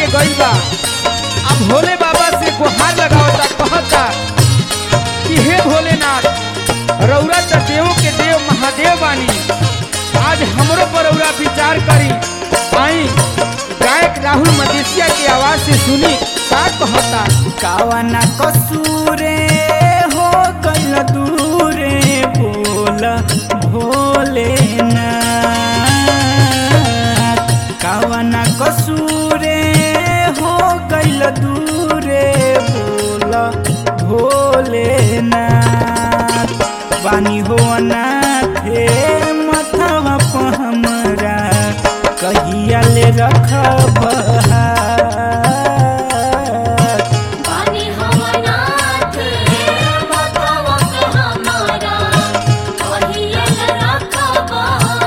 के गइल बा अब भोले बाबा से गुहार लगावता कहता कि हे भोलेनाथ रौरा त देवों के देव महादेव बानी आज हमरो पर रौरा विचार करी आई गायक राहुल मदेशिया की आवाज से सुनी का कहता कावना कसूरे हो गइल दूरे बोल भोले कावना कसूरे हो गइल दूरे बोल भोले बानी हो अनाथे मथवा प हमरा कहिया ले रखब पानी हमनाथ बतावा के हमारा कहियल रखबा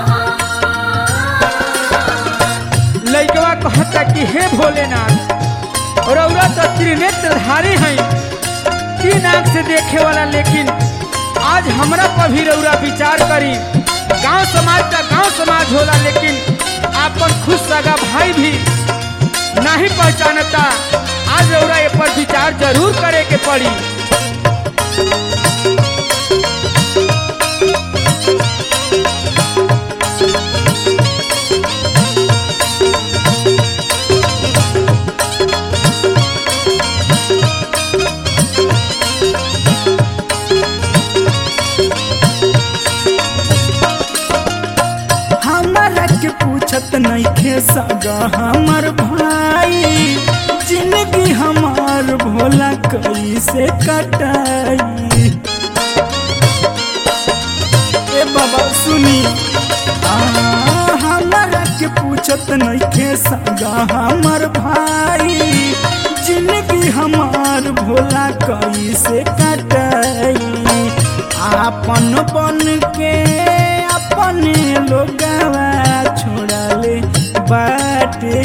लइकवा कहता कि हे भोलेनाथ रौरा तो त्रिनेत्रधारी हैं तीन आंख से देखे वाला लेकिन आज हमरा पर भी रौरा विचार करी गांव समाज का गांव समाज होला लेकिन आपन खुद सगा भाई भी नहीं पहचानता आज रौरा ये पर विचार जरूर करे के पड़ी हमारा के पूछत नइखे सगा हमर भाई जिंदगी हमार भोला कैसे कटाई ए बाबा सुनी आ, हमारा के पूछत नइखे सगा हमर भाई जिंदगी हमार भोला कैसे कटाई आपन बन के अपने लोगवा छोड़ले बाटे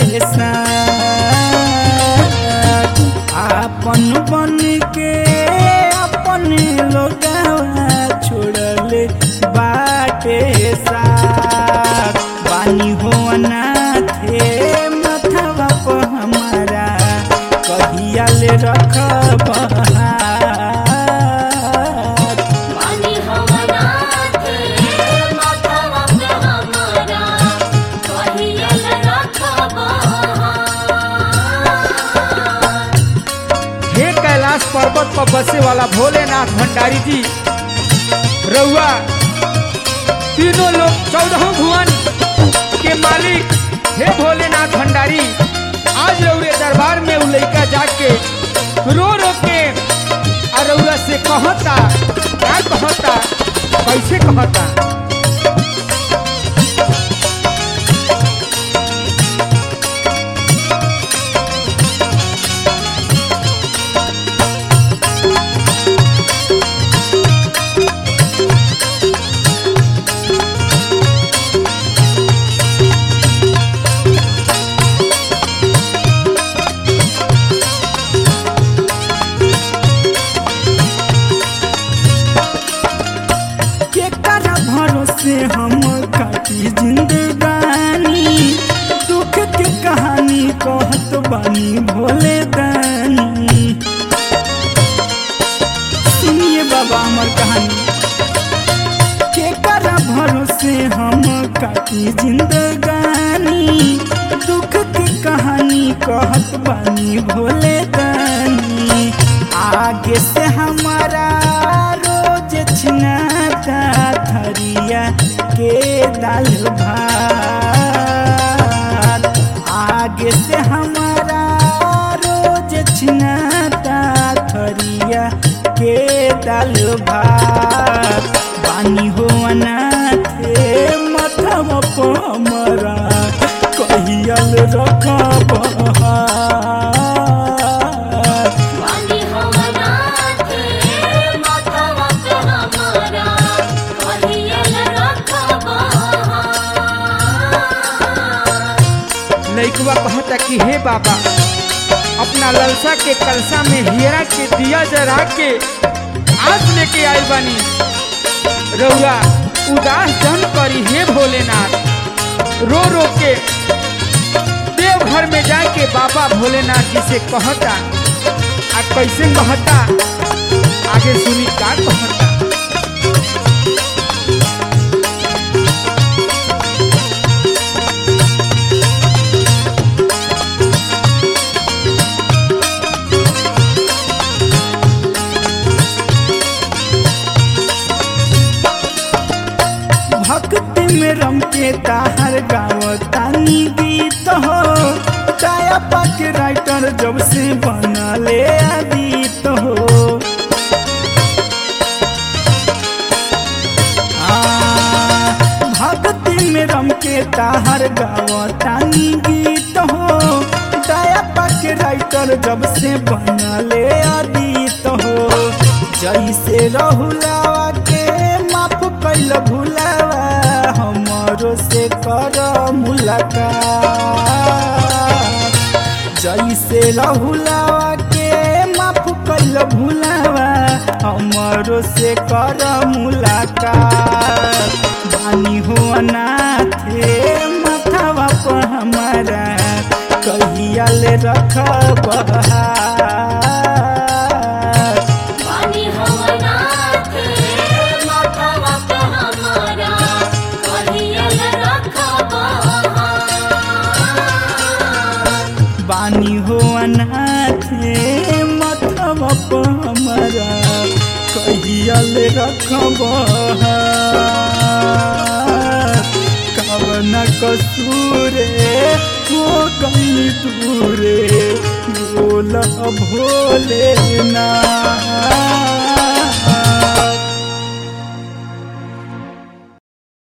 साथ आपन बन के अपने लोगवा छोड़ले बाटे साथ बानी हो अनाथे मथवा प हमारा कहिया ले रखब पानी हमनाथ बतावा के हमारा कहियल रखबा हे कैलाश पर्वत पर बसे वाला भोलेनाथ भंडारी जी रउआ तीनों लोग चौदह भुवन के मालिक हे भोलेनाथ भंडारी आज रउरे दरबार में उ लइका जाके रो रो के आ रउरा से कहता क्या कहता कैसे कहता केकरा भरोसे हम काटी जिंदगानी दुख के कहानी कहत बानी भोले दानी सुनिए बाबा हमर कहानी केकरा भरोसे हम काटी जिंदगानी दुख के कहानी कहत बानी भोले दानी आगे से हमारा रोज छिनाता थरिया के दाल भात आगे से हमारा रोज छिनाता थरिया के दाल भात पानी हो अनाथे मथवा प हमरा कहियल रखब पानी हमनाथ बतावा के हमारा कहियल रखबा लइकवा कहता कि हे बाबा अपना ललसा के कलसा में हीरा के दिया जरा के आज लेके आए बानी रउआ उदास जन करी हे भोलेनाथ रो रो के दे देवघर में जाके बाबा भोलेनाथ जी से कहता आ कैसे कहता आगे सुनी का कहता भक्ति में रम के ताहर गावतानी गीत हो काया पाक राइटर जब से बनले आदित हो आ, भक्ति में रम के ताहर गावतानी गीत हो दया पाक राइटर जब से बनले आदित हो जैसे रहुलावा के माफ कैल भुलावा हमरो से कर मुलाकात जैसे रहुलावा के माफ कैल भुलावा हमरो से कर मुलाकात बानी हो अनाथे माथावा पर हमारा कहिया ले रखब पानी हवनाथ माथवा पे हमारा कहियल रखबा बानी हो अनाथे मथवा पर हमारा कहियल रखब कवन कसूरे हो गई दूरे बोल भोले ना